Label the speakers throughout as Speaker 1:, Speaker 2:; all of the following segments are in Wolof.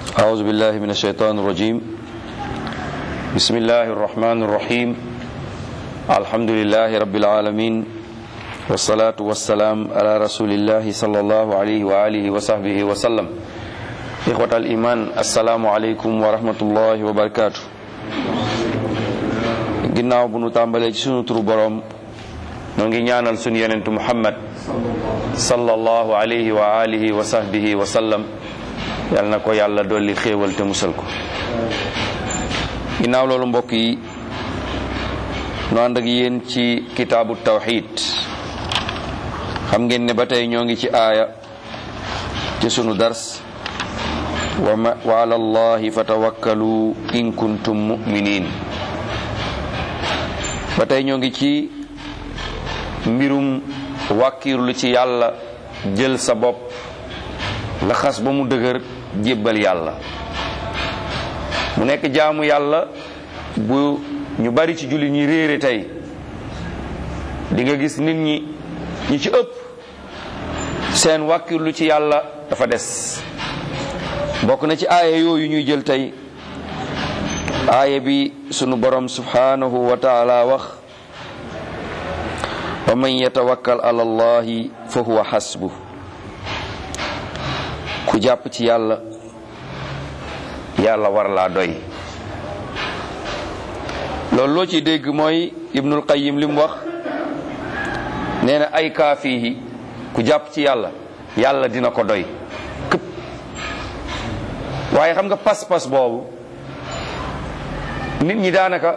Speaker 1: أعوذ بالله من الشيطان الرجيم بسم الله الرحمن الرحيم الحمد لله رب العالمين والصلاة والسلام على رسول الله صلى الله عليه وآله وصحبه وسلم إخوة الإيمان السلام عليكم ورحمة الله وبركاته ginnaaw bu nu tàmbalee ci sunu turu boroom noo ngi ñaanal sunu yonentu muhammad sallallahu alayhi wa alihi wa sahbihi wa sallam yal na ko yàlla dolli xéewal te musal ko ginnaaw loolu mbokk yi nu ànd ak yéen ci kitaabu tawxid xam ngeen ne ba tey ñoo ngi ci aaya ci sunu dars wa ma wa ala allahi fatawakkalu in kuntum muminin ba tey ñoo ngi ci mbirum wàkkiirlu ci yàlla jël sa bopp nga xas ba mu dëgër jébbal yàlla mu nekk jaamu yàlla bu ñu bari ci julli ñi réere tey di nga gis nit ñi ñi ci ëpp seen wàkkirlu ci yàlla dafa des bokk na ci aaya yooyu ñuy jël tey aaya bi sunu borom subhanahu wa taala wax wa man yatawakkal ala allahi fa huwa xasbu ku jàpp ci yàlla yàlla war laa doy loolu loo ci dégg mooy ibnul qayyim li mu wax nee na ay kaafihi ku jàpp ci yàlla yàlla dina ko doy këpp waaye xam nga pas-pas boobu nit ñi daanaka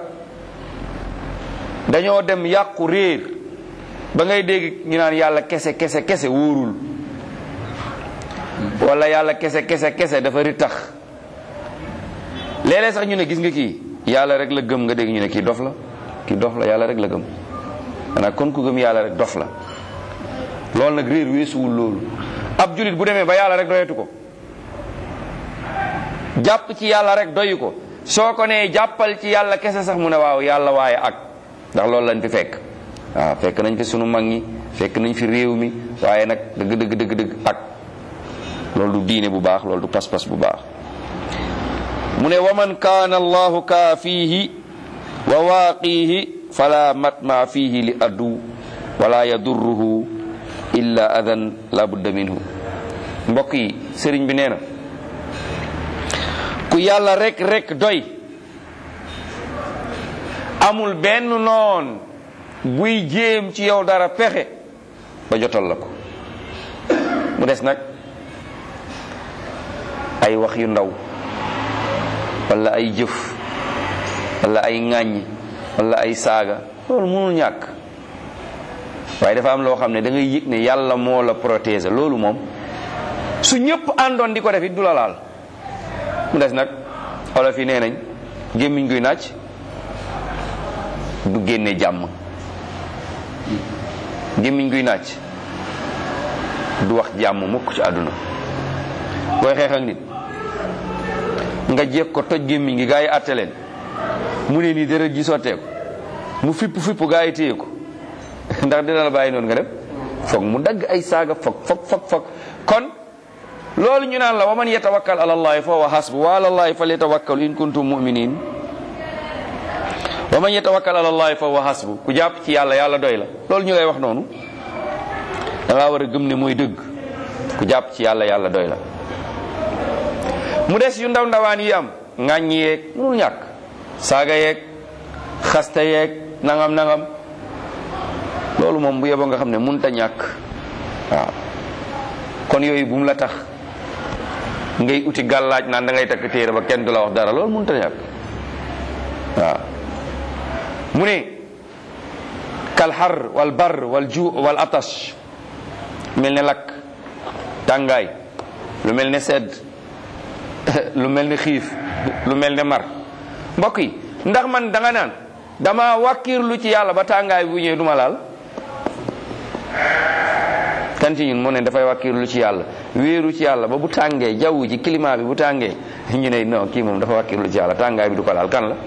Speaker 1: dañoo dem yàqu réer ba ngay dégg ñu naan yàlla kese kese kese wóorul wala yàlla kese kese kese dafa ri tax léeg-léeg sax ñu ne gis nga kii yàlla rek la gëm nga dégg ñu ne kii dof la kii dof la yàlla rek la gëm xanaa kon ku gëm yàlla rek dof la loolu nag réer weesuwul loolu ab julit bu demee ba yàlla rek doyatu ko jàpp ci yàlla rek doyu ko soo ko nee jàppal ci yàlla kese sax mu ne waaw yàlla waaye ak ndax loolu lañ fi fekk waaw fekk nañ fi sunu mag ñi fekk nañ fi réew mi waaye nag dëgg dëgg dëgg dëgg ak loolu du diine bu baax loolu du pas-pas bu baax mu ne wa man kaana allahu kaafiihi wa waaqiihi fala matma fiihi li addu wala yadurruhu illa adan la budda minhu mbokk yi sëriñ bi nee na ku yàlla rek rek doy amul benn noon buy jéem ci yow dara pexe ba jotal la ko mu des nag ay wax yu ndaw wala ay jëf wala ay ŋàññ wala ay saaga loolu mënul ñàkk waaye dafa am loo xam ne da ngay yëg ne yàlla moo la protéger loolu moom su ñëpp àndoon di ko def it du la laal mu des nag olof yi nee nañ gémmiñ guy nàcc du génne jàmm gémmiñ guy nàcc du wax jàmm mukk ci àdduna booy xeex ak nit nga jéeg ko toj gémmiñ gi gaa yi àtte leen mu ne nii deret ji sottee ko mu fipp fipp gaa yi téye ko ndax dina la bàyyi noonu nga dem foog mu dagg ay saaga foog foog foog foog kon loolu ñu naan la wa man yatawakkal ala allahi fa huwa hasbu wa ala allahi falyatawakkalu in kuntum mu'minin wa man yatawakkal ala allahi fa huwa hasbu ku jàpp ci yàlla yàlla doy la loolu ñu lay wax noonu da ngaa war a gëm ne mooy dëgg ku jàpp ci yàlla yàlla doy la mu des yu ndaw ndawaan yi am ŋàññ yeeg mënul ñàkk saaga yeeg xasta yeeg nangam nangam loolu moom bu yeboo nga xam ne mënut a ñàkk waaw kon yooyu bu mu la tax ngay uti gàllaaj naan da ngay takk téere ba kenn du la wax dara loolu mënut a ñàkk waaw mu ne kal xar wal bar wal ju wal atash mel ne lakk tàngaay lu mel ne sedd lu mel ne xiif lu mel ne mar mbokk yi ndax man da nga naan dama wàkkiirlu ci yàlla ba tàngaay bu ñëwee duma laal kan ci ñun mu ne dafay wàkkiirlu ci yàlla wéeru ci yàlla ba bu tàngee jaww ji climat bi bu tàngee ñu ne non kii moom dafa wàkkiirlu ci yàlla tàngaay bi du ko laal kan la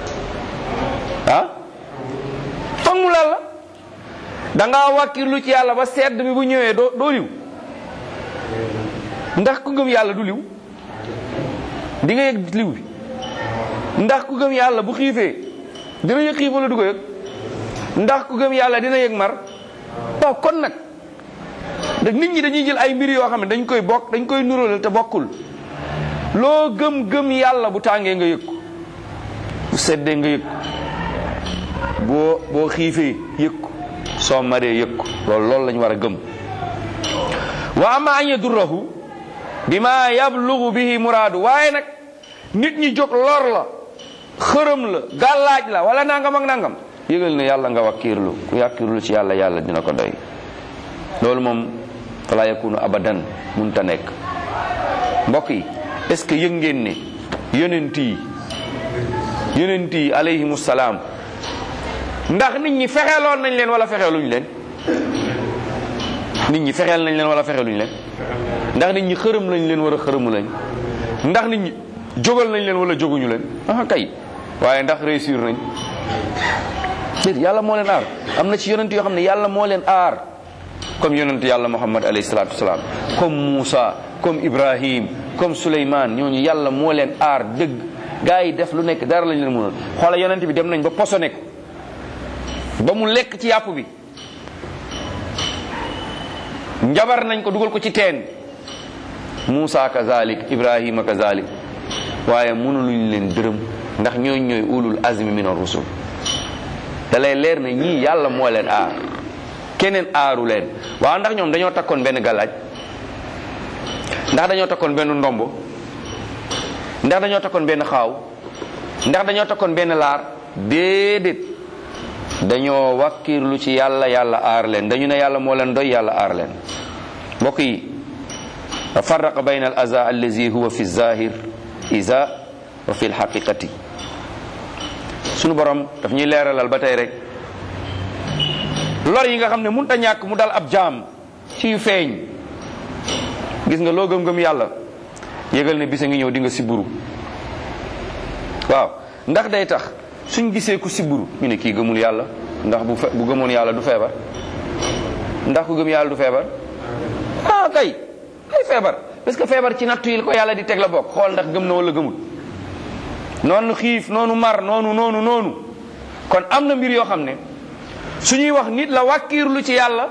Speaker 1: ah foog mu laal la da ngaa wàkkirlu ci yàlla ba sedd bi bu ñëwee doo doo liw ndax ku gëm yàlla du liw di nga yëg liw bi ndax ku gëm yàlla bu xiifee dina yëg xiif wala du ko yëg ndax ku gëm yàlla dina yëg mar waaw kon nag da nit ñi dañuy jël ay mbir yoo xam ne dañ koy bokk dañ koy nuróole te bokkul loo gëm gëm yàlla bu tàngee nga yëg ko bu seddee nga yëg ko boo boo xiifee yëg ko soo maree yëg ko loolu loolu lañu war a gëm wa ama an yadurrahu bima yablugu bihi muraadu waaye nag nit ñi jóg lor la xërëm la gàllaaj la wala nangam ak nangam yëgal ne yàlla nga wakkiirlu ku yàkkiirlu ci yàlla yàlla dina ko doy loolu moom fala yakunu abadan munta nekk mbokk yi est ce que yëg ngeen ne yonent yi yonent yi alayhimu salaam ndax nit ñi fexeeloon nañ leen wala fexeeluñ leen nit ñi fexeel nañ leen wala fexeeluñ leen ndax nit ñi xërëm lañ leen wala xërëmu lañ ndax nit ñi jógal nañ leen wala jóguñu leen ah kay waaye ndax réussir nañ déet yàlla moo leen aar am na ci yonent yoo xam ne yàlla moo leen aar comme yonent yàlla muhammad alayhi salaatu wasalaam comme Moussa comme Ibrahim comme Souleymane ñooñu yàlla moo leen aar dëgg gaa yi def lu nekk dara lañ leen mënoon xoola yonent bi dem nañ ba posone ko ba mu lekk ci yàpp bi njabar nañ ko dugal ko ci teen Moussa kazalik Ibrahima kazalik waaye mënuluñ leen dërëm ndax ñooñ ñooy ulul azmi min ar-rusul da lay leer ne ñii yàlla moo leen aar keneen aaru leen waaw ndax ñoom dañoo takkoon benn galaaj ndax dañoo takkoon benn ndombo ndax dañoo takkoon benn xaaw ndax dañoo takkoon benn laar déedéet dañoo wakkirlu ci yàlla yàlla aar leen dañu ne yàlla moo leen doy yàlla aar leen mbokk yi farraqa bayna al aza allazi huwa fi zahir isa wa fi lxaqiqati sunu borom daf ñuy leeralal ba tey rek lor yi nga xam ne mënut a ñàkk mu dal ab jaam ci yu feeñ gis nga loo gëm-gëm yàlla yëgal ne bisa ngi ñëw di nga siburu waaw ndax day tax suñ gisee ku siburu ñu ne kii gëmul yàlla ndax bu fe bu gëmoon yàlla du feebar ndax ku gëm yàlla du feebar ah kay kay feebar parce que feebar ci nattu yi ko yàlla di teg la bokk xool ndax gëm na wala gëmul noonu xiif noonu mar noonu noonu noonu kon am na mbir yoo xam ne suñuy wax nit la wàkkiirlu ci yàlla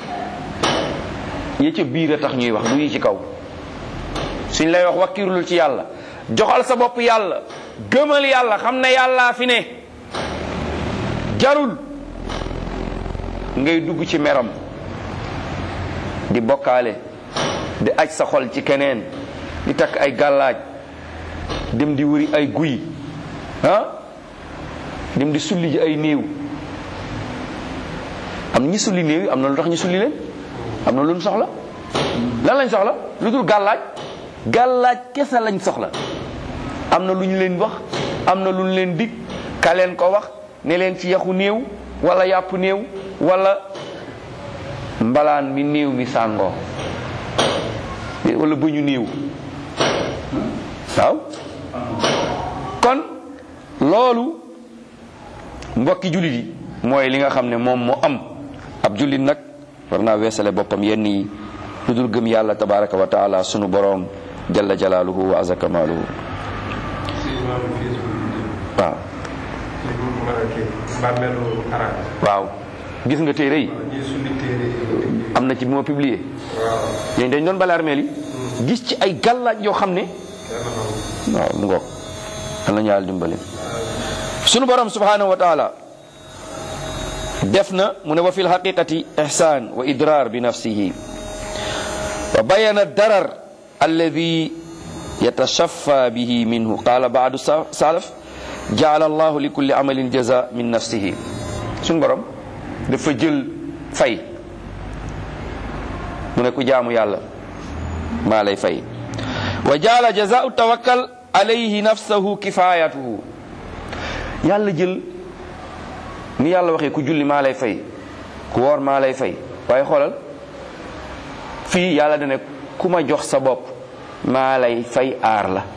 Speaker 1: yi ca biir a tax ñuy wax du yi ci kaw suñ lay wax wàkkiirlu ci yàlla joxal sa bopp yàlla gëmal yàlla xam ne yàllaa fi ne jarul ngay dugg ci meram di bokkaale di aj sa xol ci keneen di takk ay gàllaaj dem di wëri ay guy ah dem di sulli ji ay néew am na ñi sulli néew yi am na lu tax ñu sulli leen am na lu ñu soxla lan lañ soxla lu dul gàllaaj gàllaaj kese lañ soxla am na lu ñu leen wax am na lu ñu leen dig ka leen ko wax ne leen ci yaxu néew wala yàpp néew wala mbalaan mi néew mi sàngoo wala bëñu néew waaw kon loolu mbokki jullit yi mooy li nga xam ne moom moo am ab jullit nag war naa weesale boppam yenn yi lu dul gëm yàlla tabaraka wa taala sunu boroom jalla jalaaluhu wa azza kamaaluhu waaw waaw gis nga téere yi am na ci bi ma publié yéen dañ doon bale armeel yi gis ci ay gàllaaj yoo xam ne waaw mu ngoog an la ñu yàlla dimbali sunu borom subhanahu wa taala def na mu ne wa fi lxaqiqati ihsan wa idrar bi nafsihi wa bayana darar alladi yatashaffa bihi minhu qala baadu salaf jaala allahu li kulli amalin jaza min nafsihi sunu borom dafa jël fay mu ne ku jaamu yàlla maa lay fay wa jaala jazaau tawakkal alayhi nafsahu kifayatuhu yàlla jël ni yàlla waxee ku julli maa lay fay ku woor maa lay fay waaye xoolal fii yàlla dane ku ma jox sa bopp maa lay fay aar la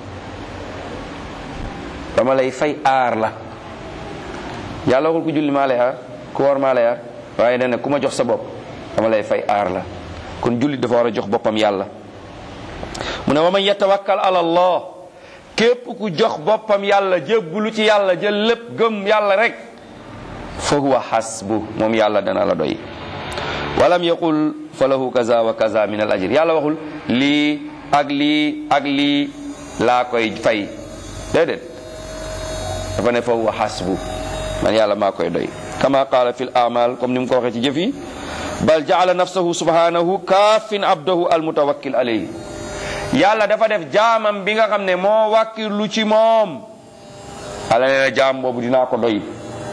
Speaker 1: dama lay fay aar la yàlla waxul ku julli maa lay aar ku woor maa lay aar waaye dane ku ma jox sa bopp dama lay fay aar la kon jullit dafa war a jox boppam yàlla mu ne wa man yatawakkal ala allah képp ku jox boppam yàlla jébbulu ci yàlla jël lépp gëm yàlla rek fa huwa hasbu moom yàlla dana la doy walam yaqul fa lahu kaza wa kaza min al ajr yàlla waxul lii ak lii ak lii laa koy fay déedéet dafa ne fa huwa hasbu man yàlla maa koy doy kama qaala fi l amal comme ni mu ko waxee ci jëf yi bal jaala nafsahu subhanahu kaafin abdahu almutawakkil alayhi yàlla dafa def jaamam bi nga xam ne moo wàkkirlu ci moom ala nee na jaam boobu dinaa ko doy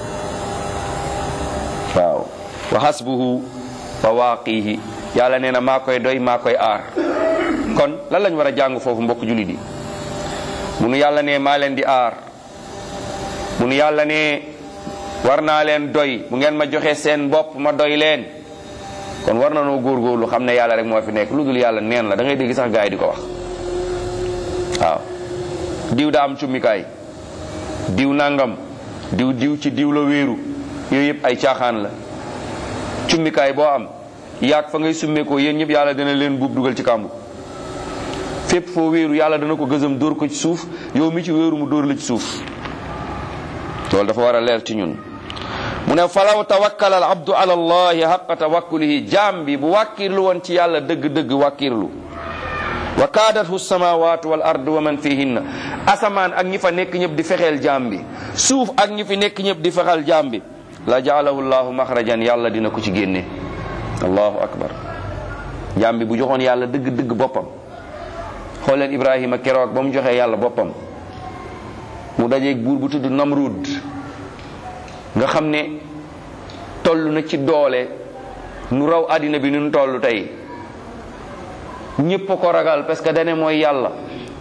Speaker 1: waaw wa hasbuhu wa waaqihi yàlla nee na maa koy doy maa koy aar kon lan lañ war a jàng foofu mbokk jullit yi bu nu yàlla ne maa leen di aar bu nu yàlla ne war naa leen doy bu ngeen ma joxe seen bopp ma doy leen kon war na noo góorgóorlu xam ne yàlla rek moo fi nekk lu dul yàlla neen la da ngay dégg sax gaay yi di ko wax waaw diw daa am cummikaay diw nangam diw diw ci diw la wéeru yooyu yëpp ay caaxaan la cummikaay boo am yaag fa ngay summeekoo yéen ñëpp yàlla dana leen buub dugal ci kàmbu fépp foo wéeru yàlla dana ko gësam dóor ko ci suuf yow mi ci wéeru mu dóor la ci suuf loolu dafa war a leer ci ñun mu ne falaw tawakkala al abdu ala allahi xaqa tawakkulihi jaam bi bu wàkkirlu woon ci yàlla dëgg-dëgg wàkkirlu wa kaadathu samawatu wal ard wa man fihinna asamaan ak ñi fa nekk ñëpp di fexeel jaam bi suuf ak ñi fi nekk ñëpp di fexeel jaam bi la jaalahu llahu maxrajan yàlla dina ko ci génne allahu akbar jaam bi bu joxoon yàlla dëgg-dëgg boppam xool leen ibrahima keroog ba mu joxee yàlla boppam mu dajeeg buur bu tudd namrud nga xam ne toll na ci doole nu raw àddina bi nu toll tey ñépp a ko ragal parce que dane mooy yàlla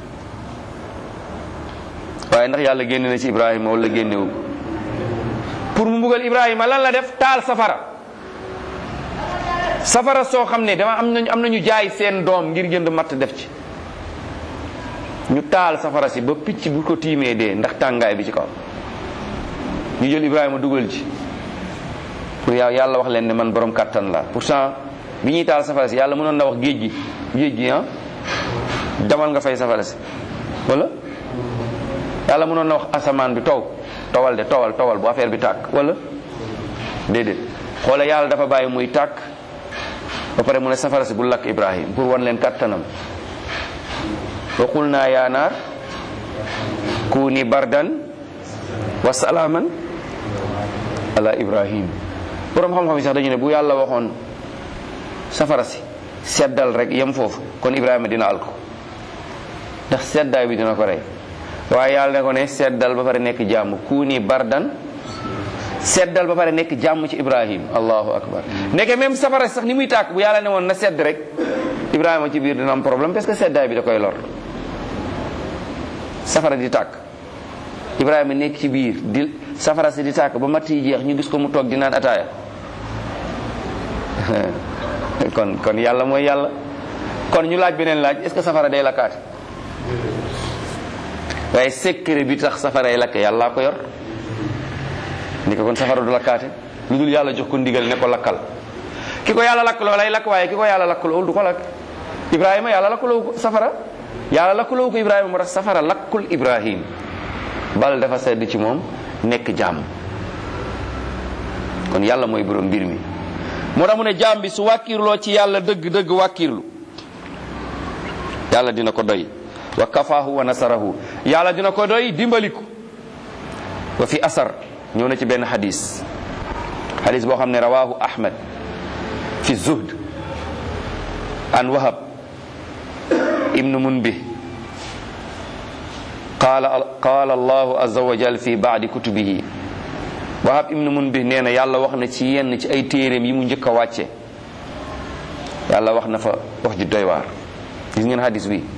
Speaker 1: waaye ndax yàlla génne na ci ibrahima wala génnewu pour mu mbugal ibrahima lan la def taal safara safara soo xam ne dama am nañu am nañu jaay seen doom ngir jënd matt def ci ñu taal safara si ba picc bu ko tiimee dee ndax tàngaay bi ci kaw ñu jël ibrahima dugal ci pour yàlla wax leen ne man borom kàttan la pourtant bi ñuy taal safara si yàlla mënoon na wax géej gi géej gi ah demal nga fay safara si wala yàlla mënoon na wax asamaan bi taw tawal de tawal tawal bu affaire bi tàkk wala déedéet xoola yàlla dafa bàyyi muy tàkk ba pare mu ne safara si bu lakk ibrahim pour wan leen kàttanam wa qulna ya naar kuni bardan wa salaaman ala ibrahim borom xam-xam yi sax dañu ne bu yàlla waxoon safara si seddal rek yem foofu kon ibrahima dina al ko ndax seddaay bi dina ko rey waaye yàlla ne ko ne seddal ba pare nekk jàmm kuni bardan seddal ba pare nekk jàmm ci ibrahim allahu akbar nekke même safara si sax ni muy tàkk bu yàlla ne woon na sedd rek ibrahima ci biir dina am problème parce que seddaay bi da koy lor safara di tàkk ibrahima nekk ci biir di safara si di tàkk ba matt yi jeex ñu gis ko mu toog di naan ataaya kon kon yàlla mooy yàlla kon ñu laaj beneen laaj est ce que safara day lakkaate waaye secret bi tax safara yi lakk yàllaa ko yor ni ko kon safara du lakkaate lu dul yàlla jox ko ndigal ne ko lakkal ki ko yàlla lakk loo lay lakk waaye ki ko yàlla lakk loolu du ko lakk ibrahima yàlla lakkuloo ko safara yàlla lakkuloo ko ibrahima moo tax safara lakkul ibrahim bal dafa sedd ci moom nekk jàmm kon yàlla mooy borom mbir mi moo tax mu ne jaam bi su wàkkiirloo ci yàlla dëgg dëgg wàkkiirlu yàlla dina ko doy wa kafaahu wa nasarahu yàlla dina ko doy dimbaliku wa fi asar ñëw na ci benn xadis xadis boo xam ne rawahu ahmad fi zuhd an wahab ibnu munbih qaala qaala allahu azza wa jal fi baadi kutubihi wahab ibnu munbih nee na yàlla wax na ci yenn ci ay téeréem yi mu njëkk a wàcce yàlla wax na fa wax ju doy waar gis ngeen hadis bi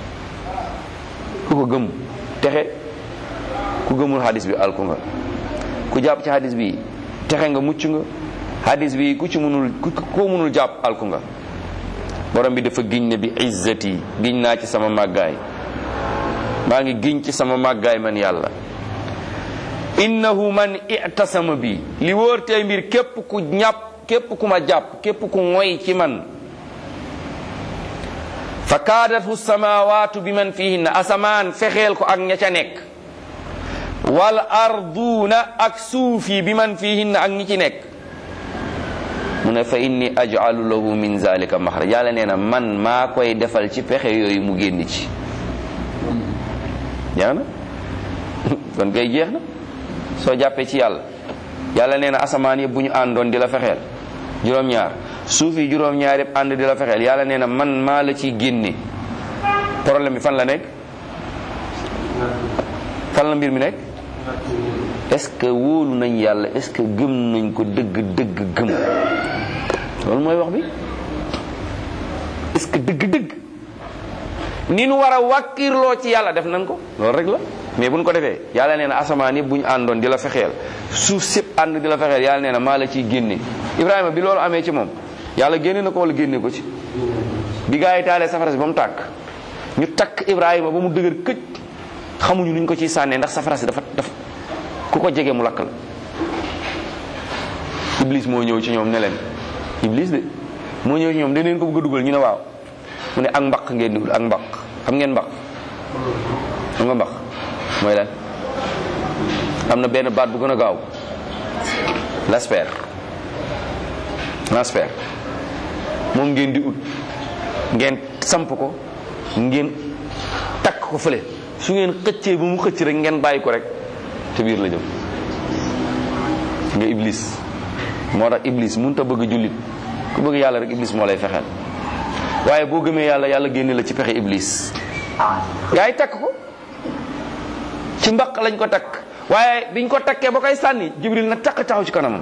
Speaker 1: ku ko gëm texe ku gëmul hadis bi alku nga ku jàpp ci hadis bi texe nga mucc nga hadis bi ku ci munul ku ko munul jàpp alku nga borom bi dafa giñ ne bi izzati giñ naa ci sama màggaay maa ngi giñ ci sama màggaay man yàlla innahu man i'tasama bi li wóor tey mbir képp ku ñàpp képp ku ma jàpp képp ku ngoy ci man fa kaadathu samawatu bi man fihinna asamaan fexeel ko ak ña ca nekk wal arduuna ak suuf yi bi man fihinna ak ñi ci nekk mu ne fa inni aj'alu lahu min zalika maxraj yàlla nee na man maa koy defal ci pexe yooyu mu génn ci jeex na kon kay jeex na soo jàppee ci yàlla yàlla nee na asamaan yëpp bu ñu àndoon di la fexeel juróom-ñaar suuf yi juróom-ñaar yëpp ànd di la fexeel yàlla nee na man maa la ciy génne problème bi fan la nekk fan la mbir mi nekk est-ce que wóolu nañ yàlla est-ce que gëm nañ ko dëgg dëgg gëm loolu mooy wax bi est-ce que dëgg dëgg ni nu war a wàkkirloo ci yàlla def nañ ko loolu rek la mais buñ ko defee yàlla nee na asamaan yëpp bu ñu àndoon di la fexeel suuf sépp ànd di la fexeel yàlla nee na maa la ciy génne Ibrahima bi loolu amee ci moom yàlla génne na ko wala génne ko ci bi gaa yi taalee safara si ba mu tàkk ñu takk Ibrahima ba mu dëgër këj xamuñu nuñ ko ciy sànnee ndax safara si dafa dafa ku ko jege mu lakk la Iblis moo ñëw ci ñoom ne leen Iblis de moo ñëw ci ñoom daneen ko bëgg a dugal ñu ne waaw mu ne ak mbaq ngeen di ak mbaq xam ngeen mbaq xam nga mbaq mooy lan am na benn baat bu gën a gaaw lasper lasper moom ngeen di ut ngeen samp ko ngeen takk ko fële su ngeen xëccee ba mu xëcc rek ngeen bàyyi ko rek te biir la jëm nga iblis moo tax iblis mënut a bëgg jullit ku bëgg yàlla rek iblis moo lay fexeel waaye boo gëmee yàlla yàlla génne la ci pexe iblis yaay takk ko ci mbaq lañ ko takk waaye biñ ko takkee ba koy sànni jibril na takk taxaw ci kanamam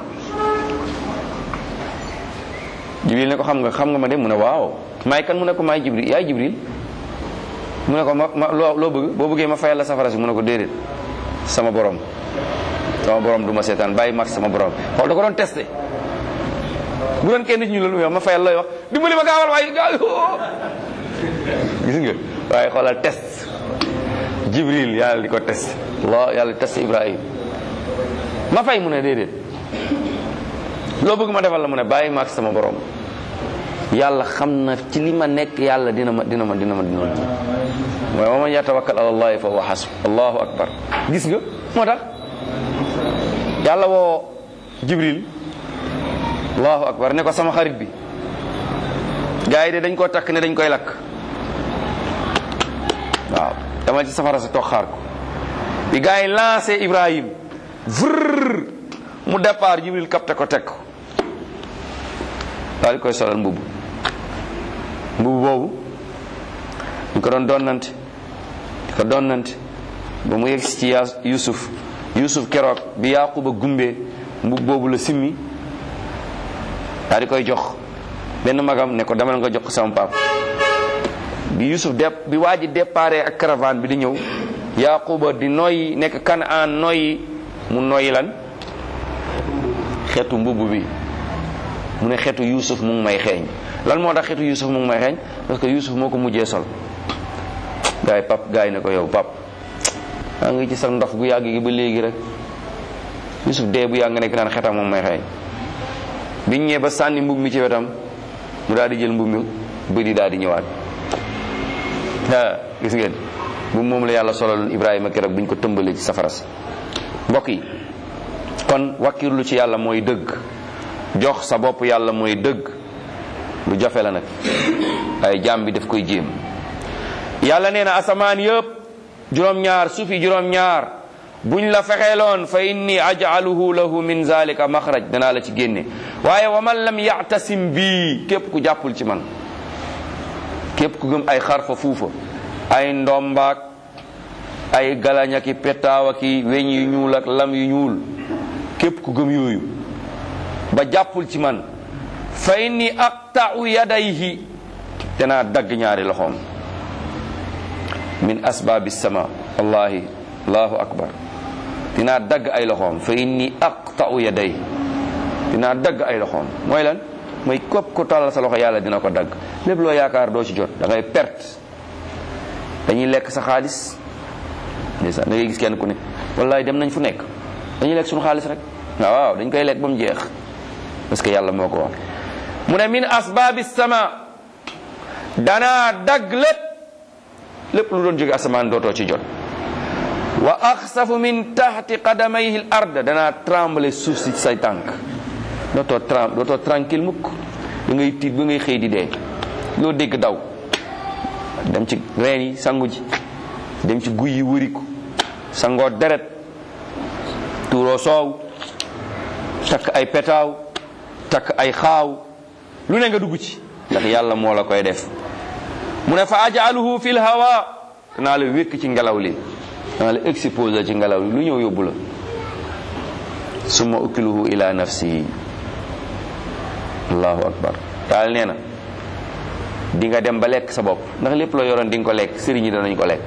Speaker 1: jibril ne ko xam nga xam nga ma de mu ne waaw maay kan mu ne ko maay jibril yaay jibril mu ne ko ma ma loo loo bëgg boo bëggee ma fayal la safara si mu ne ko déedéet sama borom sama borom du ma seetaan bàyyi mat sama borom xool da ko doon testé bu doon kenn ci ñu la wax ma fayal looy wax dimbali ma gaawal waaye gaaw gis nga waaye xoolal test jibril yàlla di ko test Allah yàlla di test ibrahim ma fay mu ne déedéet loo bëgg ma defal la mu ne bàyyi ma ak sama borom yàlla xam na ci li ma nekk yàlla dina ma dina ma dina ma dina ma mooy wa man yatawakkal ala allahi fa huwa hasb allahu akbar gis nga moo tax yàlla woo jibril allahu akbar ne ko sama xarit bi gars yi de dañ koo takk ne dañ koy lakk waaw dama ci safara sa toog xaar ko bi gars yi lancé ibrahim vrr mu départ jibril capté ko teg ko daal di koy solal mbubb mbubb boobu ñu ko doon donnante di ko donnante ba mu yegsi ci yaa yusuf yusuf keroog bi yaquba gumbee mbubb boobu la simmi daal di koy jox benn magam ne ko demal nga jox ko sama pap bi yusuf de bi waa ji déparé ak caravane bi di ñëw yaquba di noyyi nekk kanaan noyyi mu noyyi lan xeetu mbubb bi mu ne xeetu yusuf mu ngi may xeeñ lan moo tax xeetu yusuf mu ngi may xeeñ parce que yusuf moo ko mujjee sol gaay pap gaay ne ko yow pap maa ngi ci sa ndox gu yàgg gi ba léegi rek yusuf dee bu yàgg nga nekk naan xetam moom may xeeñ biñ ñëwee ba sànni mbub mi ci wetam mu daal di jël mbub mi bëdi daal di ñëwaat ah gis ngeen bu moom la yàlla solaloon ibrahima keroog buñ ko tëmbalee ci safara si mbokk yi kon wakkirlu ci yàlla mooy dëgg jox sa bopp yàlla mooy dëgg lu jafe la nag ay jaam bi daf koy jéem yàlla nee na asamaan yëpp juróom-ñaar suufi juróom-ñaar buñ la fexeeloon fa inni aj'aluhu lahu min zalika maxraj danaa la ci génne waaye wa man lam ya'tasim bii képp ku jàppul ci man képp ku gëm ay xarfa fuufa ay ndombaak ay galañaki pettaawaki weñ yu ñuul ak lam yu ñuul képp ku gëm yooyu ba jàppul ci man fa inni aqta'u yadayhi danaa dagg ñaari loxoom min asbaabi sama wallahi allahu akbar dinaa dagg ay loxoom fa inni aqta'u yaday dinaa dagg ay loxoom mooy lan mooy képp ko tàllal sa loxo yàlla dina ko dagg lépp loo yaakaar doo ci jot da ngay perte dañuy lekk sa xaalis ndeysaan da ngay gis kenn ku ne wallahi dem nañ fu nekk dañuy lekk suñu xaalis rek waaw waaw dañ koy lekk ba mu jeex parce que yàlla moo ko wax mu ne min asbaabi sama danaa dagg lépp lépp lu doon jóge asamaan dootoo ci jot wa axsafu min taxti qadamayhi l ard danaa tremble suuf si say tànk dootoo tram dootoo tranquille mukk da ngay tiit ba ngay xëy di dee loo dégg daw dem ci reen yi sangu ji dem ci guy yi wëriku sangoo deret tuuroo soow takk ay petaaw takk ay xaaw lu ne nga dugg ci ndax yàlla moo la koy def mu ne fa ajaluhu fil hawa danaa la wékk ci ngelaw li danaa la exposé ci ngelaw li lu ñëw yóbbu la summa ukiluhu ila nafsihi allahu akbar daal nee na di nga dem ba lekk sa bopp ndax lépp loo yoroon di nga ko lekk sëriñ yi danañ ko lekk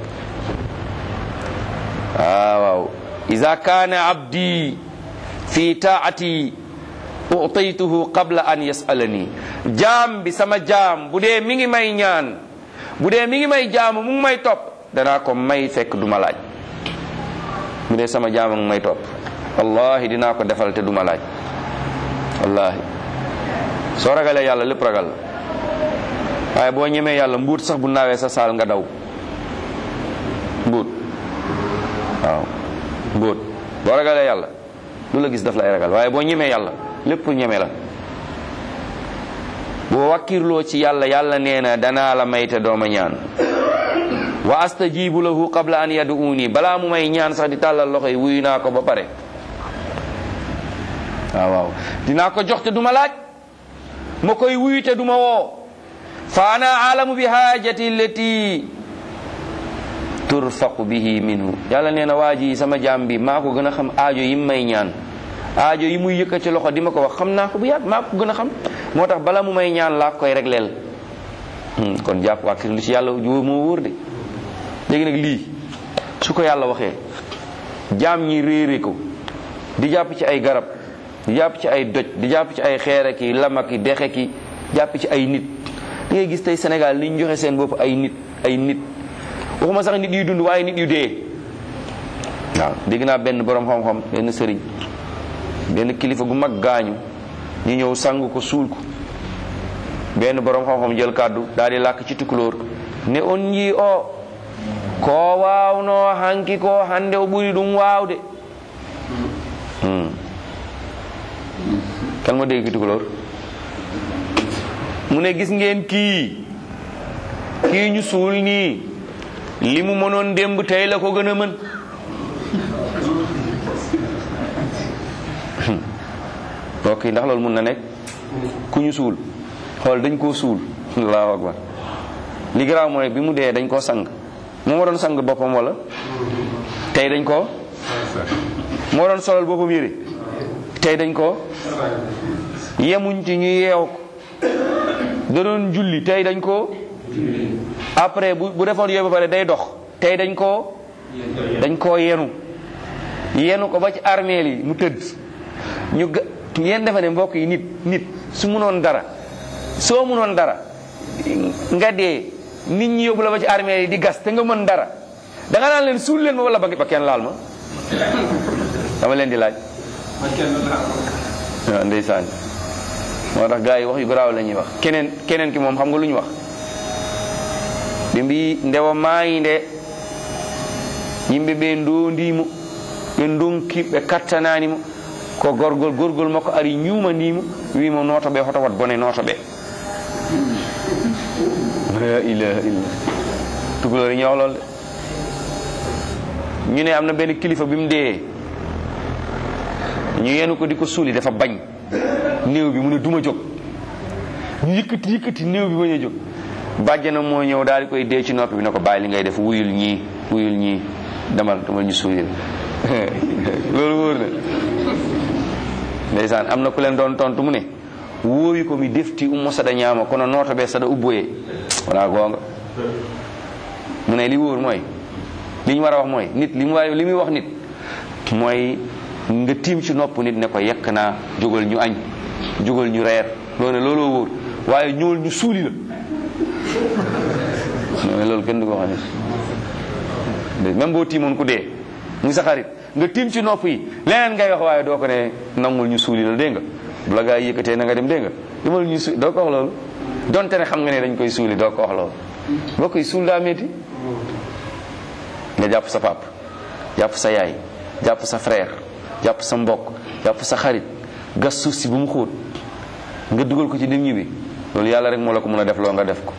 Speaker 1: waaw waaw ida kaana abdi fi taati utaytuhu qabla an yasalani jaam bi sama jaam bu dee mi ngi may ñaan bu dee mi ngi may jaamu mu ngi may topp danaa ko may fekk du ma laaj bu dee sama jaam mu ngi may topp wallahi dinaa ko defal te du ma laaj wallahi soo ragalee yàlla lépp ragal la waaye boo ñemee yàlla mbuut sax bu naawee sa saal nga daw mbuut waaw mbuut boo ragalee yàlla lu la gis daf lay ragal waaye boo ñemee yàlla lépp ñeme la boo wakkirloo ci yàlla yàlla nee na danaa la may te dooma ñaan wa astajibu lahu qabla an yaduuni balaa mu may ñaan sax di tàllal loxo yi wuyu naa ko ba pare waaw waaw dinaa ko jox te duma laaj ma koy wuyu te duma woo fa ana alamu bi haajati allati turfaqu bihi minhu yàlla nee na waa ji sama jaam bi maa ko gën a xam aajo yi may ñaan aajo yi muy yëkkati loxo di ma ko wax xam naa ko bu yàgg maa ko gën a xam moo tax bala mu may ñaan laa koy regleel kon jàpp wàkkir lu ci yàlla wóor moo wóor de léegi nag lii su ko yàlla waxee jaam ñi réere ko di jàpp ci ay garab di jàpp ci ay doj di jàpp ci ay xeere ki lama ki dexe ki jàpp ci ay nit da ngay gis tey Sénégal ni ñu joxe seen bopp ay nit ay nit waxuma sax nit yu dund waaye nit yu dee waaw dégg naa benn borom xam-xam benn sëriñ benn kilifa gu mag gaañu ñu ñëw sang ko suul ko benn borom xam-xam jël kàddu daal di làkk ci tukulóor ne on yi o ko waawno hanki ko hande o ɓuri ɗum waawde kan mo dégg ki tukulóor mu ne gis ngeen kii kii ñu suul nii li mu mënoon démb tey la ko gën a mën ok ndax loolu mun na nekk ku ñu suul xool dañ koo suul allahu akbar li garaaw mooy bi mu dee dañ koo sang moo doon sang boppam wala tey dañ koo moo doon solal boppam yére tey dañ koo yemuñ ci ñu yeew ko da doon julli tey dañ koo après bu bu defoon yooyu ba pare day dox tey dañ koo dañ koo yenu yenu ko ba ci armeel yi mu tëdd ñu ga ngeen defe ne mbokk yi nit nit su munoon dara soo munoon dara nga dee nit ñi yóbbu la ba ci armeel yi di gas te nga mën dara da nga naan leen suul leen ma wala ba kenn laal ma dama leen di laaj waaw ndeysaan moo tax gars yi wax yu garaaw la ñuy wax keneen keneen ki moom xam nga lu ñu wax ɓe mbi ndewa maayinde yimɓe ɓe ndondimo ɓe donki ɓe kattananimo ko gorgol gorgol makko ari ñumanimo wimo noto ɓe hoto wat bone noto ɓe la ilaha illa tugolori ñawlol de ñu ne am na benn kilifa bi mu dee ñu yenu ko di ko suuli dafa bañ néew bi mu ne duma jóg ñu yëkkati yëkkati néew bi bañ a jóg bàjjana moo ñëw daal di koy dee ci noppi bi ne ko bàyyi li ngay def wuyul ñii wuyul ñii demal demal ñu suulil loolu wóor na ndeysaan am na ku leen doon tontu mu ne wóoyu ko mi defti ummo saɗa ñaama kono nooto ɓe saɗa ubboye wona goonga mu ne li wóor mooy li ñu war a wax mooy nit li mu war li muy wax nit mooy nga tiim ci nopp nit ne ko yekk naa jógal ñu añ jógal ñu reer loolu ne looloo wóor waaye ñool ñu suuli la mais loolu kenn du ko wax nit même boo tiimoon ku dee muy sa xarit nga tiim ci nopp yi leneen ngay wax waaye doo ko ne nangul ñu suuli la dégg nga bu la gaa yi yëkkatee na nga dem dégg nga demal ñu su doo ko wax loolu donte ne xam nga ne dañ koy suuli doo ko wax loolu boo koy suul daa métti nga jàpp sa pap jàpp sa yaay jàpp sa frère jàpp sa mbokk jàpp sa xarit gas suuf si bu mu xóot nga dugal ko ci dim ñi bi loolu yàlla rek moo la ko mën a def loo nga def ko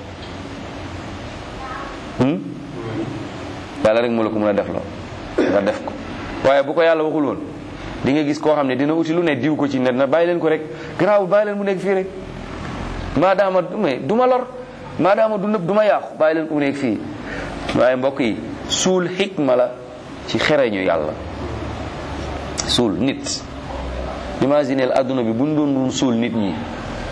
Speaker 1: yàlla rek moo la ko mën a def loo nga def ko waaye bu ko yàlla waxul woon di nga gis koo xam ne dina uti lu ne diw ko ci net na bàyyi leen ko rek garaawul bàyyi leen mu nekk fii rek maadaama mais du ma lor maadaama du nëb du ma yàqu bàyyi leen ko mu nekk fii waaye mbokk yi suul xikma la ci xereñu yàlla suul nit imagineel adduna bi buñ doon doon suul nit ñi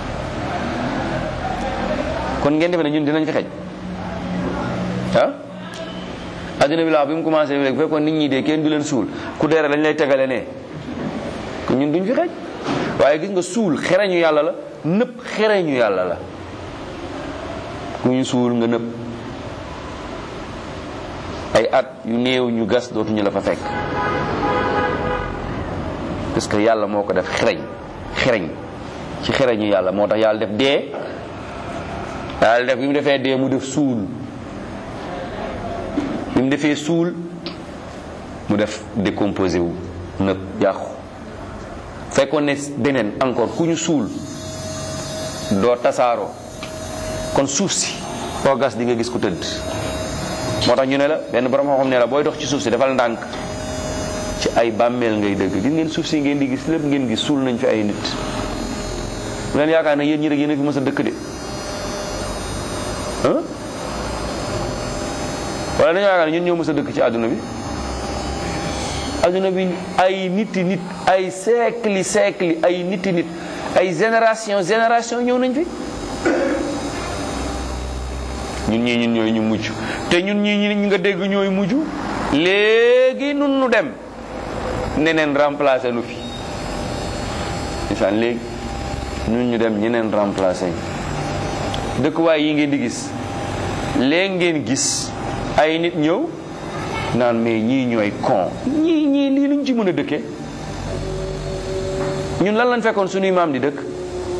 Speaker 1: kon ngeen defe ne ñun dinañ fi xej ah adduna bi laa bi mu commencé léegi bu fekkoon nit ñi de kenn du leen suul ku deere lañ lay tegale ne kon ñun duñ fi xej waaye gis nga suul xereñu yàlla la nëpp xereñu yàlla la ku ñu suul nga nëpp ay at yu néew ñu gas dootuñu la fa fekk parce que yàlla moo ko def xereñ xereñ ci xereñu yàlla moo tax yàlla def dee yàlla def bi mu defee dee mu def suul bi mu defee suul mu def décomposé wu nëb yàqu fekkoon ne beneen encore ku ñu suul doo tasaaroo kon suuf si foo gas di nga gis ku tëdd moo tax ñu ne la benn borom xam-xam ne la booy dox ci suuf si defal ndànk ci ay bàmmeel ngay dëgg gis ngeen suuf si ngeen di gis lépp ngeen gis suul nañ fi ay nit bu leen yaakaar ne yéen ñi rek yéen a fi mës a dëkk de ah wala dañoo yaakaar ne ñun ñoo mës a dëkk ci àdduna bi àdduna bi ay niti nit ay siècle siècle ay niti nit ay génération génération ñëw nañ fi ñun ñii ñun ñooy ñu mujj te ñun ñii ñi nga dégg ñooy mujj léegi nun nu dem neneen remplacé nu fi isaan léegi ñun ñu dem ñeneen remplacé ñu dëkkuwaay yi ngeen di gis léegi ngeen gis ay nit ñëw naan mais ñii ñooy con ñii ñii lii luñ ci mën a dëkkee ñun lan lañ fekkoon suñuy maam di dëkk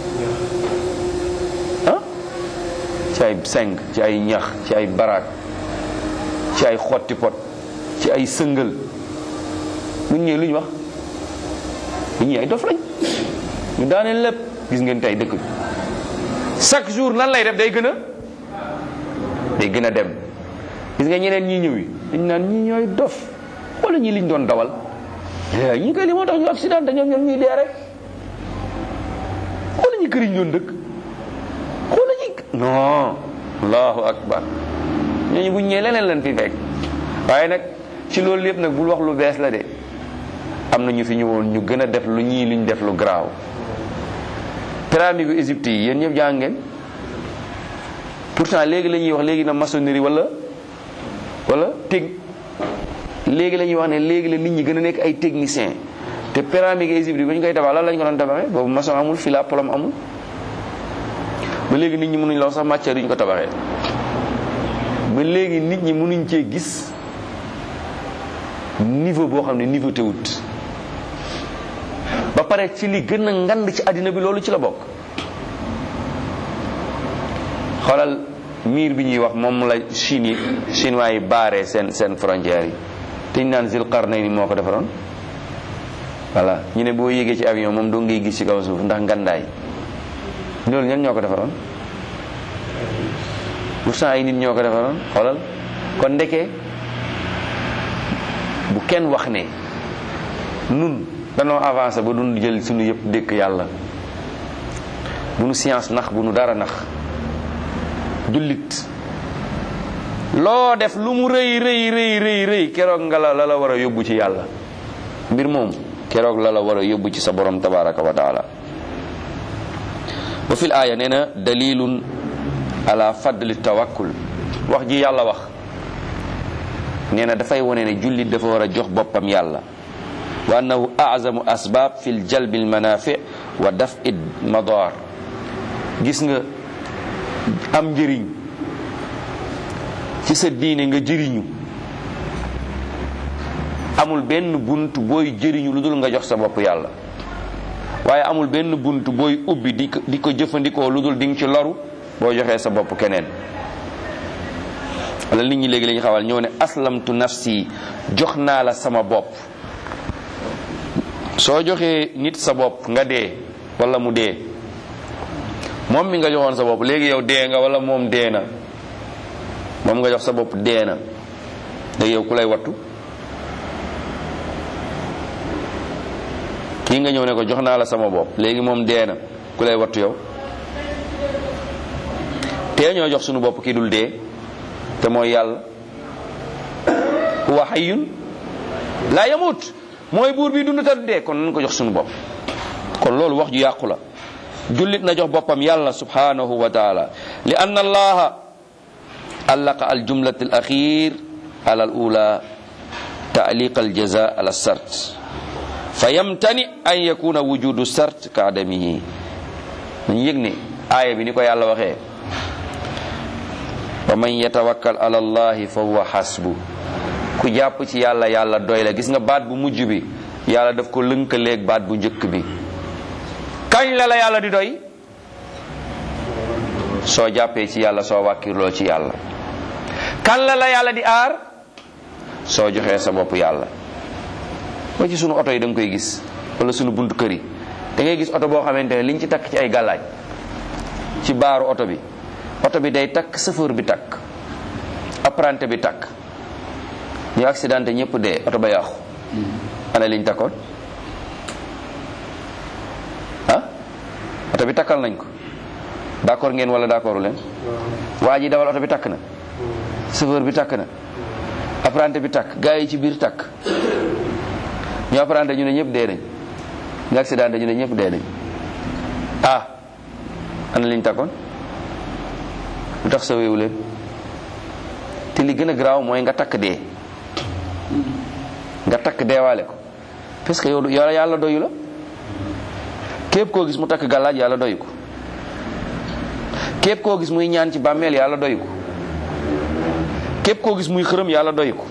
Speaker 1: ah ci ay seng ci ay ñax ci ay baraak ci ay xotti pot ci ay sëngal ñun ñëwee lu ñu wax ñii ay dof lañ ñu daaneel lépp gis ngeen tey dëkk bi chaque jour nan lay def day gën a day gën a dem gis nga ñeneen ñii ñëw yi dañ naan ñii ñooy dof wala ñii liñ doon dawal ñii koy li moo tax ñu accident te ñoom ñoom ñuy dee rek wala ñi këriñ doon dëkk wala ñi non allahu akbar ñooñu buñ ñëwee leneen lan fi fekk waaye nag ci loolu yëpp nag bul wax lu bees la de am na ñu fi ñëwoon ñu gën a def lu ñii luñ def lu garaaw pyramide gu Égypte yi yéen ñëpp jàng ngeen pourtant léegi la ñuy wax léegi na maçonnerie wala wala teg léegi la ñuy wax ne léegi la nit ñi gën a nekk ay technicien te pyramide Égypte ba ñu koy tabax lan lañ ko doon tabaxee boobu maçon amul fila plomb amul ba léegi nit ñi mënuñ la wax sax matière duñ ko tabaxee ba léegi nit ñi mënuñ cee gis niveau boo xam ne niveau te wut ba pare ci li gën a ngand ci àddina bi loolu ci la bokk xoolal miir bi ñuy wax moom la Chine yi chinois yi baaree seen seen frontières yi te ñu naan Zulqarnayni moo ko defaroon voilà ñu ne boo yéegee ci avion moom doo ngay gis ci kaw suuf ndax ngandaay loolu ñan ñoo ko defaroon pourtant ay nit ñoo ko defaroon xoolal kon ndeke bu kenn wax ne nun danoo avancé ba dund jël suñu yëpp dékk yàlla bu nu science nax bu nu dara nax jullit loo def lu mu rëy rëy rëy rëy rëy keroog nga la la la war a yóbbu ci yàlla mbir moom keroog la la war a yóbbu ci sa borom tabaraka wa taala ba fil aaya nee na dalilun ala fadli tawakkul wax ji yàlla wax nee na dafay wone ne jullit dafa war a jox boppam yàlla wa annahu azamu asbab fi l jalbi lmanafi wa daf id madar gis nga am njëriñ ci sa diine nga jëriñu amul benn bunt booy jëriñu lu dul nga jox sa bopp yàlla waaye amul benn bunt booy ubbi di ko di ko jëfandikoo lu dul di nga ci loru boo joxee sa bopp keneen wala nit ñi léegi la ñu xawal ñëw ne aslamtu nafsi jox naa la sama bopp soo joxee nit sa bopp nga dee wala mu dee moom mi nga joxoon sa bopp léegi yow dee nga wala moom dee na moom nga jox sa bopp dee na léegi yow ku lay wattu kii nga ñëw ne ko jox naa la sama bopp léegi moom dee na ku lay wattu yow tee ñoo jox sunu bopp kii dul dee te mooy yàlla huwa hayyun laa yamut mooy buur bi dund te du dee kon nañ ko jox sunu bopp kon loolu wax ju yàqu la jullit na jox boppam yàlla subhanahu wa taala li anna allaha allaqa al jumlat al axir ala al ula taaliq al jaza ala sart fa yamtani an yakuna wujudu sart ka adamihi dañu yëg ne aaya bi ni ko yàlla waxee wa man yatawakkal ala allahi fa huwa hasbu ku jàpp ci yàlla yàlla doy la gis nga baat bu mujj bi yàlla daf ko lënkaleeg baat bu njëkk bi kañ la la yàlla di doy soo jàppee ci yàlla soo wàkkirloo ci yàlla kan la la yàlla di aar soo joxee sa bopp yàlla ba ci sunu oto yi da nga koy gis wala sunu buntu kër yi da ngay gis oto boo xamante ne liñ ci takk ci ay gàllaaj ci baaru oto bi oto bi day takk chauffeur bi takk apprenti bi takk ñu accidenté ñëpp dee oto ba yàqu ana liñ takkoon ah oto bi takkal nañ ko d'accord ngeen wala d'accordu leen waa ji dawal oto bi takk na chauffeur bi takk na apprenti bi takk gars yi ci biir takk ñu apprenti ñu ne ñëpp dee nañ ñu accidenté ñu ne ñëpp dee nañ ah ana liñ takkoon lu tax saweewu leen te li gën a garaaw mooy nga takk dee nga takk deewaale ko parce que yow yow yàlla doyu la képp koo gis mu takk gàllaaj yàlla doyu ko képp koo gis muy ñaan ci bàmmeel yàlla doyu ko képp koo gis muy xërëm yàlla doyu ko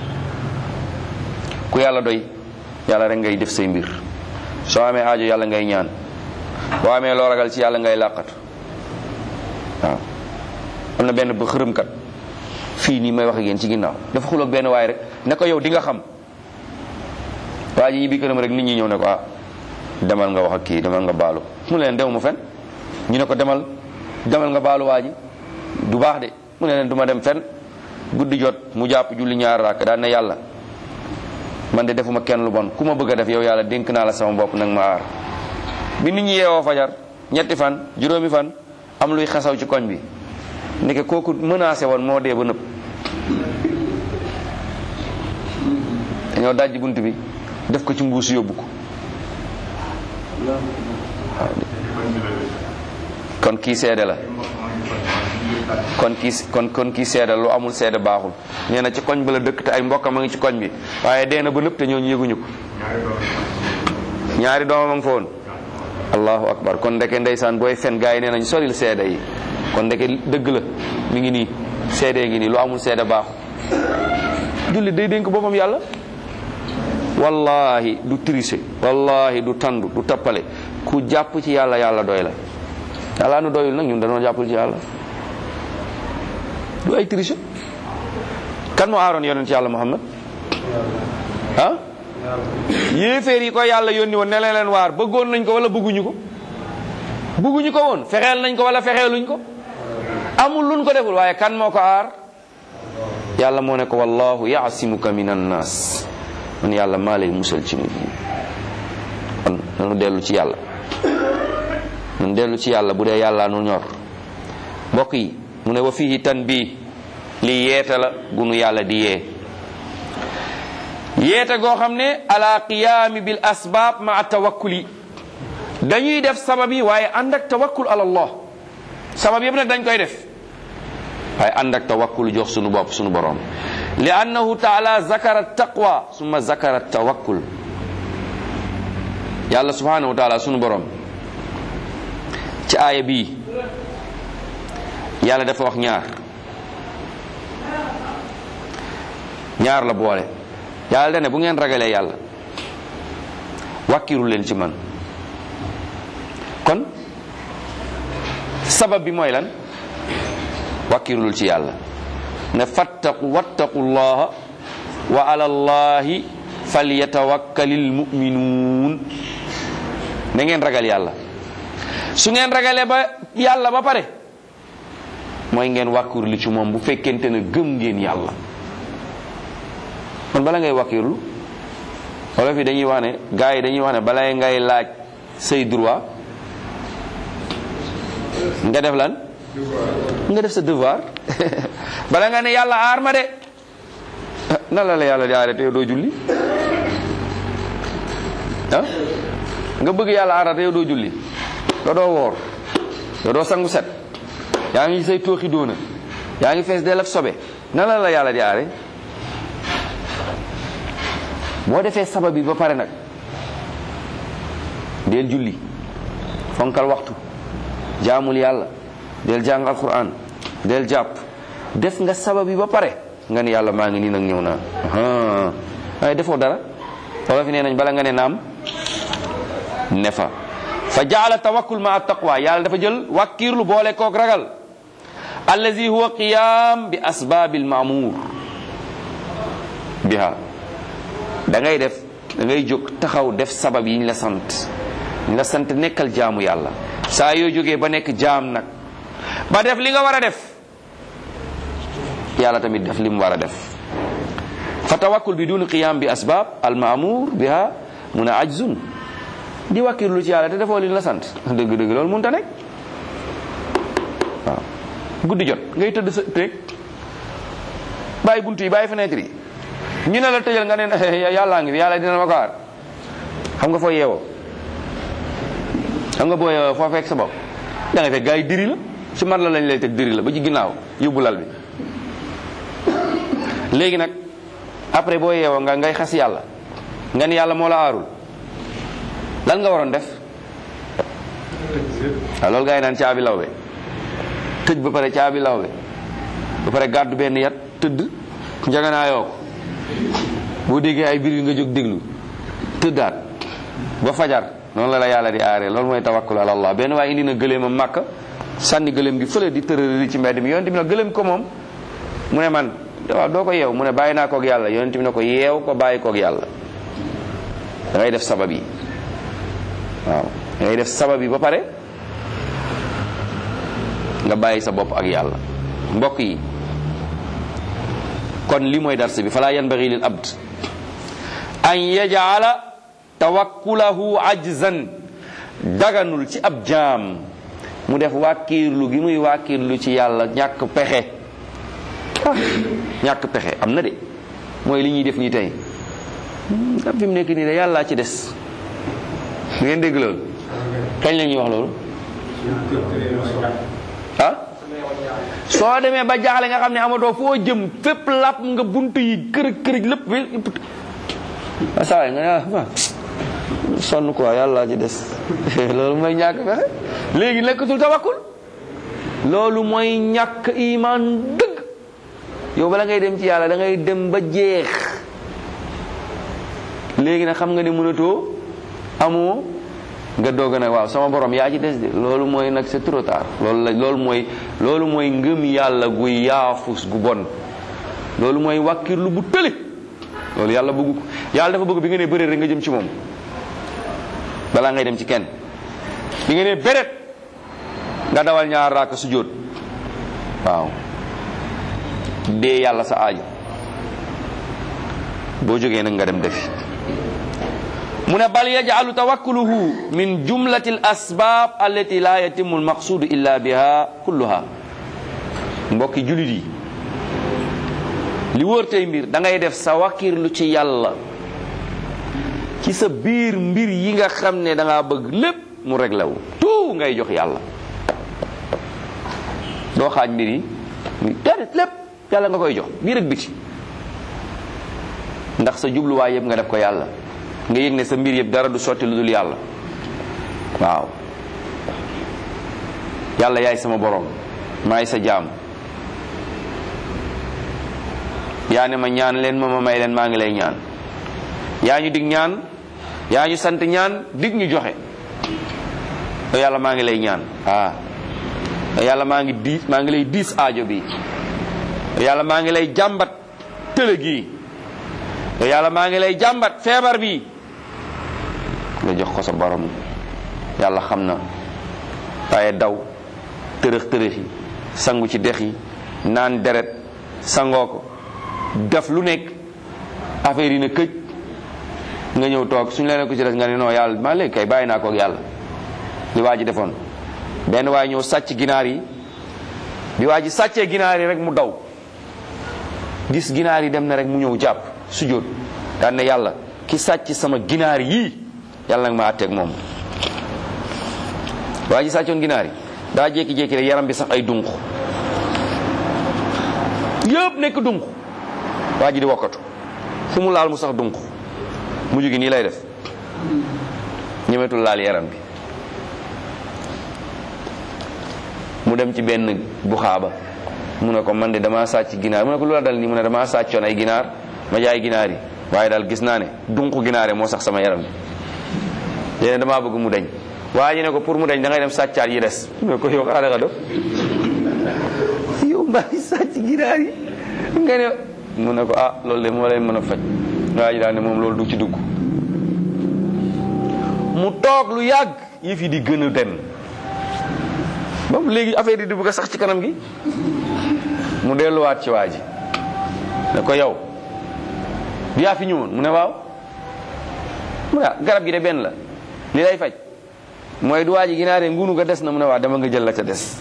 Speaker 1: ku yàlla doy yàlla rek ngay def say mbir soo amee aajo yàlla ngay ñaan boo amee loo ragal ci yàlla ngay làqatu waaw am na benn ba xërëmkat fii nii may wax ak yéen ci ginnaaw dafa xuloog benn waay rek ne ko yow di nga xam waa ji ñibbi këram rek nit ñi ñëw ne ko ah demal nga wax ak kii demal nga baalu mu leen dew mu fen ñu ne ko demal demal nga baalu waa ji du baax de mu ne leen du ma dem fen guddi jot mu jàpp julli ñaar raak daan ne yàlla man de defuma kenn lu bon ku ma bëgg a def yow yàlla dénk naa la sama bopp nag ma aar bi nit ñi yeewoo fajar ñetti fan juróomi fan am luy xasaw ci koñ bi ndeke kooku menacé woon moo dee ba nëpp dañoo dajji bunt bi def ko ci mbuus yóbbu ko kon kii seede la kon kii kon kon kii seede lu amul seede baaxul nee na ci koñ ba la dëkk te ay mbokkam a ngi ci koñ bi waaye dee na ba nëpp te ñooñu yëguñu ko ñaari doomam a ngi fa woon allahu akbar kon ndeke ndeysaan booy fen gaa yi nee nañ soril seede yi kon ndeke dëgg la mi ngi nii seede ngi nii lu amul seede baaxul julli day dénk boppam yàlla wallahi du tricher wallahi du tandu du tappale ku jàpp ci yàlla yàlla doy la yàlla nu doyul nag ñun dañoo jàppul ci yàlla du ay tricher kan moo aaroon yonent ci yàlla muhammad ah yéeféer yi ko yàlla yónni woon ne leen leen waar bëggoon nañ ko wala bëgguñu ko bëgguñu ko woon fexeel nañ ko wala fexeeluñ ko amul luñ ko deful waaye kan moo ko aar yàlla moo ne ko wallahu yaasimuka min annas man yàlla maa lay musal ci nit ñi kon nanu dellu ci yàlla nanu dellu ci yàlla bu dee yàlla nu ñor mbokk yi mu ne wa fihi tanbih li yeete la gunu yàlla di yee yeete goo xam ne ala qiyaami bil asbaab ma tawakkuli dañuy def sabab yi waaye ànd ak tawakkul ala allah sabab yëpp nag dañ koy def waaye ànd ak tawakkul jox sunu bopp sunu borom li annahu taala zakara taqwa summa zakara tawakkul yàlla subhanahu wa taala sunu borom ci aaya bii yàlla dafa wax ñaar ñaar la boole yàlla dane bu ngeen ragalee yàlla wàkkiru leen ci man kon sabab bi mooy lan wàkkirlul ci yàlla ne fattaqu wattaqu llaha wa ala llahi falyatawakkalil muminuun na ngeen ragal yàlla su ngeen ragalee ba yàlla ba pare mooy ngeen wàkkirlu ci moom bu fekkente ne gëm ngeen yàlla kon bala ngay wàkkirlu wala fi dañuy wax ne gars yi dañuy wax ne balay ngay laaj say droit nga def lan nga def sa devoir bala nga ne yàlla aar ma de na la la yàlla di aare te yow doo julli ah nga bëgg yàlla aar te yow doo julli doo doo woor doo doo sangu set yaa ngi say tooxi doona yaa ngi fees del ak sobe na la la yàlla di aare boo defee sabab bi ba pare nag del julli fonkal waxtu jaamul yàlla del jàng alquran del jàpp def nga sabab bi ba pare nga ne yàlla maa ngi nii nag ñëw naa waaye defoo dara wala fi nee nañ bala nga ne naam ne fa fa jaala tawakkul ma taqwa yàlla dafa jël wàkkiirlu boole kook ragal allazi huwa qiyam bi asbabil maamur biha da ngay def da ngay jóg taxaw def sabab yi ñu la sant ñu la sant nekkal jaamu yàlla saa yoo jógee ba nekk jaam nag ba def li nga war a def yàlla tamit def li mu war a def fa tawakkul bi dun qiyam bi asbab al maamur biha mun a ajzun di wàkkirlu ci yàlla te defoo li la sant dëgg-dëgg loolu mënta nekk waaw guddi jot ngay tëdd sa tëeg bàyyi buntu yi bàyyi fenêtre yi ñu ne la tëjal nga ne yàllaa ngi fi yàlla dina ma ko aar xam nga foo yeewoo xam nga boo yeewoo foo fekk sa bopp da nga fekk gars yi diri la ci man la lañ lay teg diri la ba ci ginnaaw yóbbu lal bi léegi nag après boo yeewoo nga ngay xas yàlla nga ni yàlla moo la aarul lan nga waroon def waaw loolu gars yi naan caabi lawbe tëj ba pare caabi lawbe ba pare gàddu benn yat tëdd njaganaayoo ko boo déggee ay biir nga jóg déglu tëddaat ba fajar noonu la la yàlla di aaree loolu mooy tawakkul ala allah benn waaye indi na gëléemam màkk sànni gëléem gi fële di tërëri ci mbedd mi yonent bi na gëléem ko moom mu ne man waaw doo ko yeew mu ne bàyyi naa koog yàlla yonent bi ne ko yeew ko bàyyi koog yàlla da ngay def sabab yi waaw da ngay def sabab yi ba pare nga bàyyi sa bopp ak yàlla mbokk yi kon li mooy dars bi fala yanbaghi lil abd an yaj'ala tawakkulahu ajzan daganul ci ab jaam mu def wàkkiirlu gi muy wàkkiirlu ci yàlla ñàkk pexe ñàkk pexe am na de mooy li ñuy def nii tey am fi mu nekk nii de yàllaa ci des ngeen dégg loolu kañ la ñuy wax loolu ah soo demee ba jaaxle nga xam ne amatoo foo jëm fépp làpp nga bunt yi kërëj kërëj lépp a saa nga ne sonn quoi yàlla ci des loolu mooy ñàkk fexe léegi nekkatul tawakkul loolu mooy ñàkk iman dëgg yow bala ngay dem ci yàlla da ngay dem ba jeex léegi nag xam nga ne mënatoo amoo nga doog nag waaw sama borom yaa ci des de loolu mooy nag c'est trop tard loolu la loolu mooy loolu mooy ngëm yàlla gu yaafus gu bon loolu mooy wàkkirlu bu tële loolu yàlla bëggu ko yàlla dafa bëgg bi nga ne bëreet rek nga jëm ci moom balaa ngay dem ci kenn bi nga ne bëreet nga dawal ñaar raaka sujjóot waaw dee yàlla sa aaju boo jógee nag nga dem defi mu ne bal yaj'alu tawakkuluhu min jumlati al asbab allati la yatimu al maqsudu illa biha kulluha mbokki julit yi li wóor tey mbir da ngay def sa wakkirlu ci yàlla ci sa biir mbir yi nga xam ne da ngaa bëgg lépp mu réglé wu tout ngay jox yàlla doo xaaj mbir yi déedéet lépp yàlla nga koy jox biir ak biti ndax sa jubluwaay yëpp nga def ko yàlla nga yëg ne sa mbir yëpp dara du sotti lu dul yàlla waaw yàlla yaay sama borom maay sa jaam yaa ne ma ñaan leen ma ma may leen maa ngi lay ñaan yaa ñu dig ñaan yaa ñu sant ñaan dig ñu joxe te yàlla maa ngi lay ñaan ah yàlla maa ngi diis maa ngi lay diis aajo bi yàlla maa ngi lay jàmbat tële gi yàlla maa ngi lay jàmbat feebar bi nga jox ko sa borom yàlla xam na waaye daw tërëx tërëxi sangu ci dex yi naan deret sangoo ko def lu nekk affaire yi na këj nga ñëw toog suñu leen ko ci des nga ne non yàlla maa léegi kay bàyyi naa ko ak yàlla li waa ji defoon benn waaye ñëw sàcc ginaar yi bi waa ji sàccee ginaar yi rek mu daw gis ginaar yi dem na rek mu ñëw jàpp sujjóot daan ne yàlla ki sàcc sama ginaar yii yàlla nag ma àtteeg moom waa ji sàccoon ginaar yi daa jékki-jékki rek yaram bi sax ay dunq yëpp nekk dunq waa ji di wokkatu fu mu laal mu sax dunq mujj gi nii lay def ñemetul laal yaram bi mu dem ci benn buxaaba mu ne ko man de damaa sàcc ginaar mu ne ko lu la dal nii mu ne damaa sàccoon ay ginaar ma jaay ginaar yi waaye daal gis naa ne dunq ginaare moo sax sama yaram bi léegi damaa bëgg mu deñ waa ji ne ko pour mu deñ da ngay dem sàccaat yi des mu ne ko yow xaaral nga dof yow mbaa ngi sàcc ginaar yi nga ne mu ne ko ah loolu de moo lay mën a faj waa ji daal ne moom loolu du ci dugg mu toog lu yàgg yëf yi di gën a dem ba léegi affaire yi di bëgg a sax ci kanam gi mu delluwaat ci waa ji ne ko yow yaa fi ñëwoon mu ne waaw mu ne garab gi de benn la li lay faj mooy du waa ji ginaaree ngunu ga des na mu ne waa dama nga jël la ca des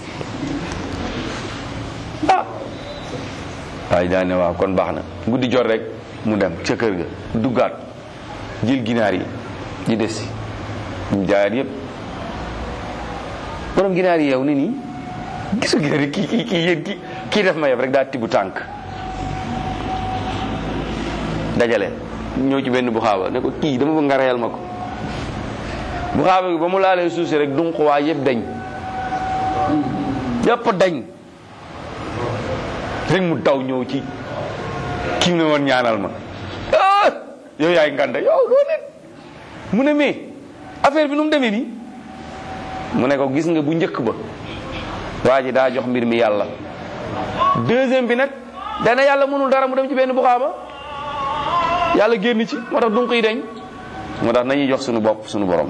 Speaker 1: ah waaye daa ne waaw kon baax na guddi jot rek mu dem ca kër ga duggaat jël ginaar yi di des si ñu jaayaat yépp borom ginaar yi yow ni nii gisu ginaar yi kii kii kii yéen kii kii def ma yeb rek daa tibb tànk dajale ñëw ci benn bu xaaba ne ko kii dama bëgg nga reyal ma ko bu xaaba bi ba mu laalee suuf si rek dunq waa yëpp dañ yëpp dañ rek mu daw ñëw ci kii ne woon ñaanal ma ah yow yaay nganda yow doo nit mu ne mais affaire bi nu mu demee nii mu ne ko gis nga bu njëkk ba waa ji daa jox mbir mi yàlla deuxième bi nag dana yàlla mënul dara mu dem ci benn buxaaba yàlla génn ci moo tax dunq yi dañ moo tax nañuy jox suñu bopp suñu borom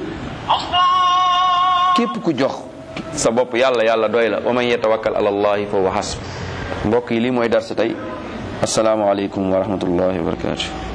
Speaker 1: képp ku jox sa bopp yàlla yàlla doy la wa man yatawakkal ala allahi fa huwa hasb mbokk yi lii mooy darsu tey assalaamu aleykum wa rahmatullahi wa barakatuh